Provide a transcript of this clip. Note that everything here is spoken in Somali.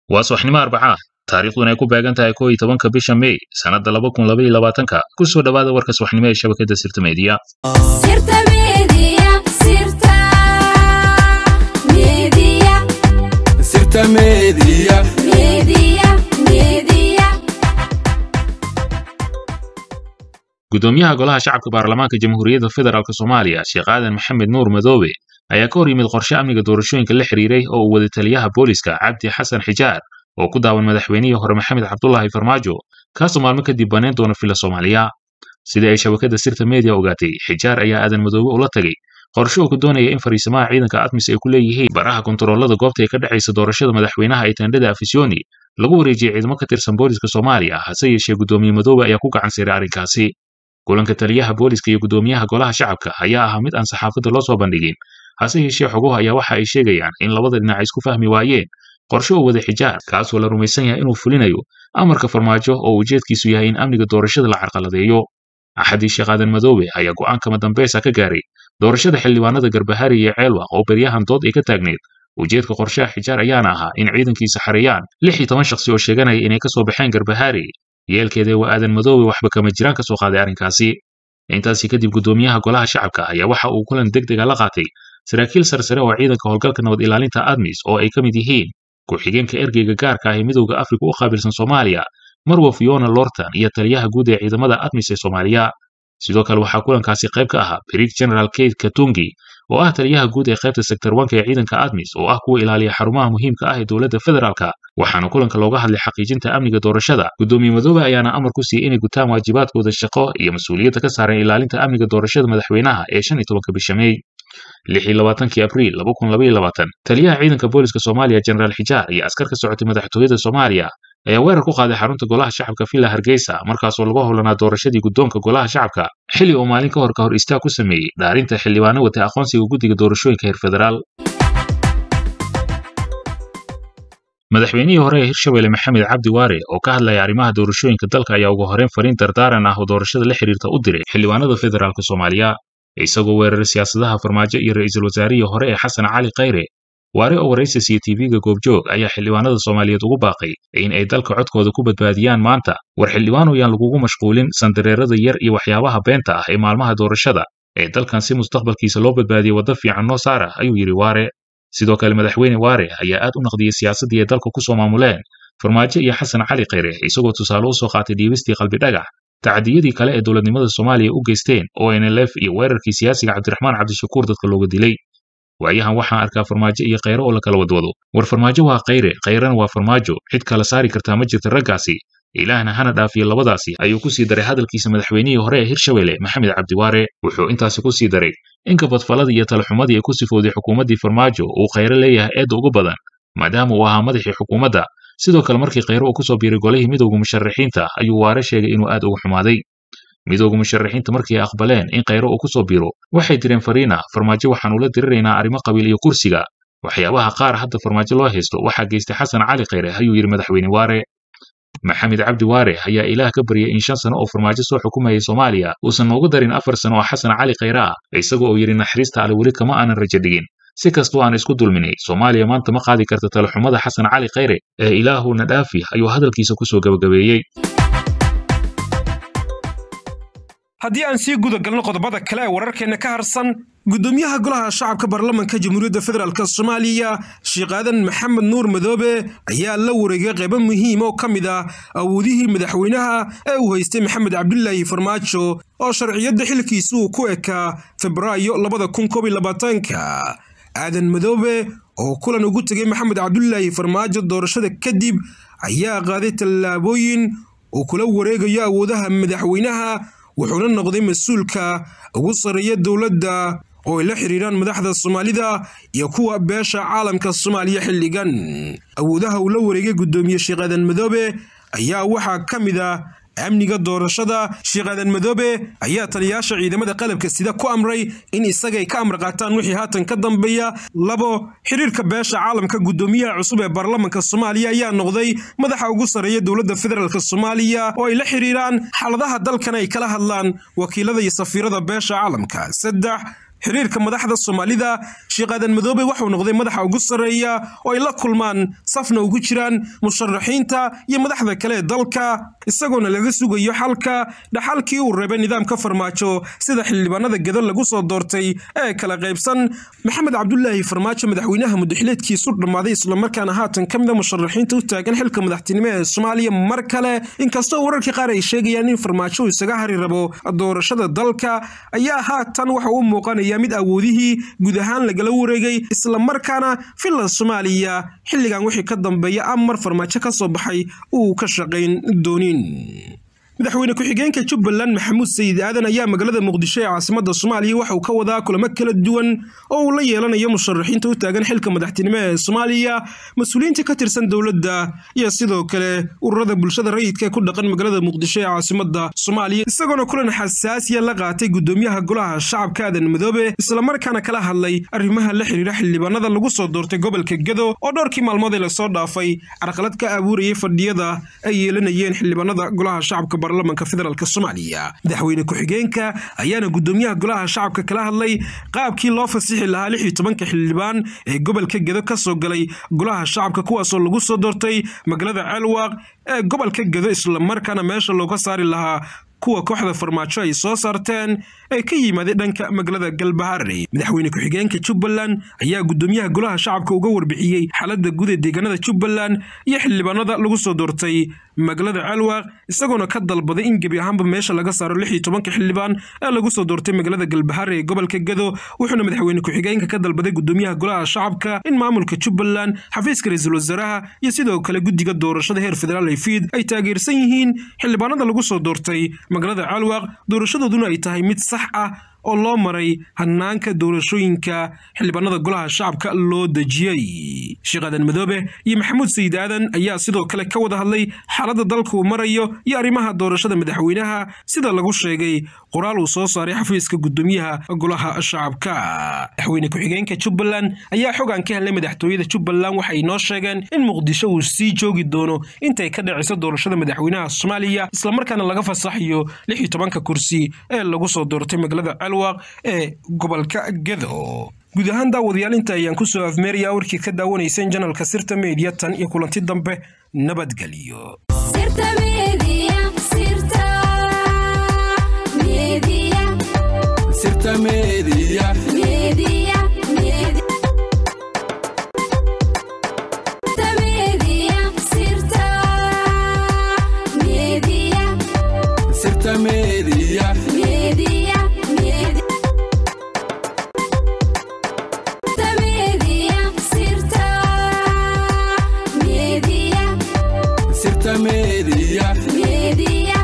waa subaxnimo arbaca ah taariikhduna ay ku beegan tahay koo iyo tobanka bisha mey sannadda laba kun laba iyo labaatanka ku soo dhowaada warka subaxnimo ee shabakadda sirta meediya Sirta Media, Sirta Media, Sirta Media. Media, Media. gudoomiyaha golaha shacabka baarlamaanka jamhuuriyadda federaalk soomaaliya sheekh aadan maxamed nuur madoobe ayaa ka hor yimid qorshe amniga doorashooyinka la xiriiray oo uu wada taliyaha booliska cabdi xasan xijaar oo ku daawan madaxweynihii hore maxamed cabdulaahi farmaajo kaasoo maalmo kadib banayn doona fila soomaaliya sidii ay shabakadda sirta media ogaatay xijaar ayaa aadan madoobe ula tagay qorshe uu ku doonaya in fariisamaha ciidanka admis ay ku leeyihiin baraha kontaroolada goobta ay ka dhexaysa doorashada madaxweynaha ee tendhada afisyooni lagu wareejiyey ciidamo ka tirsan booliska soomaaliya hase yeeshee gudoomiye madoobe ayaa ku gacan siray arrinkaasi kulanka taliyaha booliska iyo gudoomiyaha golaha shacabka ayaa ahaa mid aan saxaafadda loo soo bandhigin hase yeeshee xoguhu ayaa waxa ay sheegayaan in labada dhinac isku fahmi waayeen qorshe uu wada xijaar kaasoo la rumaysan yahay inuu fulinayo amarka farmaajo oo ujeedkiisu yahay in amniga doorashada la carqaladeeyo axadii sheekh aadan madoobe ayaa go'aankama dambaysa ka gaaray doorashada xildhibaanada garbahari iyo ceelwaq oo beryahan dood ay ka taagneed ujeedka qorshaha xijaar ayaana ahaa in ciidankiisa xareeyaan lix iyo toban shakhsi oo sheeganaya inay ka soo baxeen garbahari yeelkeeda waa aadan madoobe waxba kama jiraan ka soo qaaday arrinkaasi intaasi kadib gudoomiyaha golaha shacabka ayaa waxa uu kulan degdega la qaatay saraakiil sarsare oo ciidanka howlgalka nabad ilaalinta admis oo ay ka mid yihiin ku-xigeenka ergeyga gaarka ah ee midowda afrika u qaabilsan soomaaliya marwa fiona lortan iyo taliyaha guud ee ciidamada admis ee soomaaliya sidoo kale waxaa kulankaasi qayb ka ahaa brig general kate katungi oo ah taliyaha guud ee qaybta sektor wanka ee ciidanka admis oo ah kuwa ilaaliya xarumaha muhiimka ah ee dowladda federaalka waxaana kulanka looga hadlay xaqiijinta amniga doorashada gudoomiye madoobe ayaana amar ku siiyey inay gutaan waajibaadkooda shaqo iyo mas-uuliyadda ka saaran ilaalinta amniga doorashada madaxweynaha ee shan iyo tobanka bisha mey lix iyo labaatankii abriil laba kun laba iyo labaatan taliyaha ciidanka booliska soomaaliya jenaraal xijaar iyo askar ka socotay madaxtooyada soomaaliya ayaa weerar ku qaaday xarunta golaha shacabka villa hargeysa markaasoo lagu howlanaa doorashadii guddoonka golaha shacabka xilli uu maalin ka hor ka hor istaag ku sameeyey dhaarinta xildhibaano watay aqoonsiga guddiga doorashooyinka heer federaal madaxweynihii hore ee hirshabelle maxamed cabdi waare oo ka hadlaya arrimaha doorashooyinka dalka ayaa ugu horreyn fariin dardaaran ah oo doorashada la xiriirta u diray xildhibaanada federaalk soomaaliya isagoo weeraray siyaasadaha farmaajo iyo ra'iisul wasaarihii hore ee xasan cali khayre waare oo waraysi siya tv-ga goobjoog ayaa xildhibaanada soomaaliyeed ugu baaqay in ay dalka codkooda ku badbaadiyaan maanta war xildhibaan oyaan lagugu mashquulin sandareerada yar iyo waxyaabaha beenta ah ee maalmaha doorashada ee dalkan si mustaqbalkiisa loo badbaadiyey waddo fiican noo saara ayuu yidhi waare sidoo kale madaxweyne waare ayaa aad u naqdiyey siyaasaddii ay dalka ku soo maamuleen farmaajo iyo xasan cali khayre isagoo tusaale u soo qaatay dhiibistii qalbidhagax tacdiyadii kale ee dowladnimada soomaaliya u geysteen oo nlf iyo weerarkii siyaasiga cabdiraxmaan cabdishakuur dadka looga dilay waayahan waxaan arkaa farmaajo iyo khayre oo la kala wadwado war farmaajo waa khayre khayrena waa farmaajo cid kala saari kartaa ma jirta raggaasi ilaahna hana dhaafiyo labadaasi ayuu ku sii daray hadalkiisa madaxweynihii hore ee hirshabelle maxamed cabdiwaare wuxuu intaasi ku sii daray in kabadfaladii iyo talaxumadii ay ku sifowday xukuumaddii farmaajo uu khayre leeyahay eedda ugu badan maadaama uu ahaa madaxii xukuumadda sidoo kale markii khayre uu ku soo biiray golihii midowga musharaxiinta ayuu waare sheegay inuu aad uga xumaaday midowga musharaxiinta markii ay aqbaleen in khayre uu ku soo biiro waxay direen fariina farmaajo waxaan ula diriraynaa arrimo qabiil iyo kursiga waxyaabaha qaar hadda farmaajo loo haysto waxaa geystay xasan cali khayre ayuu yidhi madaxweyne waare maxamed cabdi waare ayaa ilaah ka baryay in shan sano oo farmaajo soo xukumayay soomaaliya uusan noogu darin afar sano oo xasan cali khayre ah isagoo uu yidhi naxariista ale weli kama aanan rajo dhigin si kastoo aan isku dulminay soomaaliya maanta ma qaadi karta talaxumada xasan cali khayre ee ilaahuna dhaafi ayuu hadalkiisa ku soo gabagabeeyey haddii aan sii guda galno qodobada kale ee wararkeenna ka harsan gudoomiyaha golaha shacabka baarlamanka jamhuuriyadda federaalk soomaaliya sheekh aadan maxamed nuur madoobe ayaa la wareegay qaybo muhiim oo ka mid ah awoodihii madaxweynaha ee uu haystay maxamed cabdulaahi farmaajo oo sharciyadda xilkiisa uu ku ekaa febraayo labada kun koob iyo labaatanka aadan madoobe oo kulan ugu tegay maxamed cabdulaahi farmaajo doorashada kadib ayaa qaaday tallaabooyin uu kula wareegayo awoodaha madaxweynaha wuxuuna noqday mas-uulka ugu sarreeya dowladda oo ay la xiriiraan madaxda soomaalida iyo kuwa beesha caalamka soomaaliya xilligan awoodaha uu la wareegay guddoomiye sheekh aadan madoobe ayaa waxaa ka mid ah amniga doorashada sheekh aadan madoobe ayaa taliyayaasha ciidamada qalabka sida ku amray in isagay ka amar qaataan wixii haatan ka dambeeya labo xiriirka beesha caalamka guddoomiyaha cusub ee baarlamanka soomaaliya ayaa noqday madaxa ugu sarreeya dowladda federaalk soomaaliya oo ay la xiriiraan xaaladaha dalkan ay kala hadlaan wakiilada iyo safiirada beesha caalamka saddex xiriirka madaxda soomaalida sheekh aadan madoobe waxuu noqday madaxa ugu sarreeya oo ay la kulmaan safna ugu jiraan musharaxiinta iyo madaxda kale ee dalka isagoona laga sugayo xalka dhaxalkii uu reebay nidaamka farmaajo sida xildhibaanada gedo lagu soo doortay ee kala qaybsan maxamed cabdulaahi farmaajo madaxweynaha mudaxileedkiisu dhammaaday islamarkaana haatan ka mid a musharaxiinta u taagan xilka madaxtinimo ee soomaaliya mar kale inkastoo wararka qaar ay sheegayaan in farmaajo uu isaga hari rabo doorashada dalka ayaa haatan waxa u muuqanaya mid awoodihii guud ahaan lagala wareegay islamarkaana villa soomaaliya xilligan wixii ka dambeeya amar farmaajo ka soo baxay uu ka shaqayn doonin madaxweyne ku-xigeenka jubbaland maxamuud sayid aadan ayaa magaalada muqdisho ee caasimada soomaaliya waxauu ka wadaa kulamo kala duwan oo uu la yeelanayo musharaxiinta u taagan xilka madaxtinimo ee soomaaliya mas-uuliyiinta ka tirsan dowladda iyo sidoo kale ururada bulshada rayidka ee ku dhaqan magaalada muqdisho ee caasimada soomaaliya isagoona kulan xasaasiya la qaatay gudoomiyaha golaha shacabka aadan madoobe islamarkaana kala hadlay arrimaha la xiriira xildhibaanada lagu soo doortay gobolka gedo oo dhowrkii maalmood ee lasoo dhaafay carqalad ka abuurayay fadhiyada ay yeelanayeen xildhibaanada golaha shacabka baarlamanka federaalk soomaaliya madaxweyne ku-xigeenka ayaana gudoomiyaha golaha shacabka kala hadlay qaabkii loo fasixi lahaa lix iyo tobanka xildhibaan ee gobolka gedo ka soo galay golaha shacabka kuwaasoo lagu soo doortay magaalada ceelwaaq ee gobolka gedo islamarkaana meesha looga saari lahaa kuwa kooxda farmaajo ay soo saarteen ee ka yimaaday dhanka magaalada galbaharey madaxweyne ku-xigeenka jubbaland ayaa gudoomiyaha golaha shacabka uga warbixiyey xaaladda guud ee deegaanada jubbaland iyo xildhibaanada lagu soo doortay magaalada ceelwaaq isagoona ka dalbaday in gebi ahaanba meesha laga saaro lix iyo tobanka xildhibaan ee lagu soo doortay magaalada galbaharey ee gobolka gedo wuxuuna madaxweyne ku-xigeenka ka dalbaday gudoomiyaha golaha shacabka in maamulka jubbaland xafiiska ra-iisul wasaaraha iyo sidoo kale guddiga doorashada heer federaal ee fiid ay taageersan yihiin xildhibaanada lagu soo doortay magaalada ceelwaaq doorashadooduna ay tahay mid sax ah oo loo maray hanaanka doorashooyinka xildhibaanada golaha shacabka loo dejiyey sheekh aadan madoobe iyo maxamuud sayid aadan ayaa sidoo kale ka wada hadlay xaaladda dalka uu marayo iyo arrimaha doorashada madaxweynaha sida lagu sheegay qoraal uu soo saaray xafiiska gudoomiyaha golaha shacabka madaxweyne ku-xigeenka jubbaland ayaa xogaan ka helnay madaxtooyada jubbaland waxay noo sheegeen in muqdisho uu sii joogi doono intay ka dhacayso doorashada madaxweynaha soomaaliya islamarkaana laga fasaxayo lix iyo tobanka kursi ee lagu soo doortay magaalada ee gobolka gedo guud ahaan daawadayaal inta ayaan ku soo afmeerayaa warkii ka daawanayseen janalka sirta meediya tan iyo kulanti dambe nabadgelyo sirta media sirta media sirta media media media sirta media sirta media media media sirta media sirta media media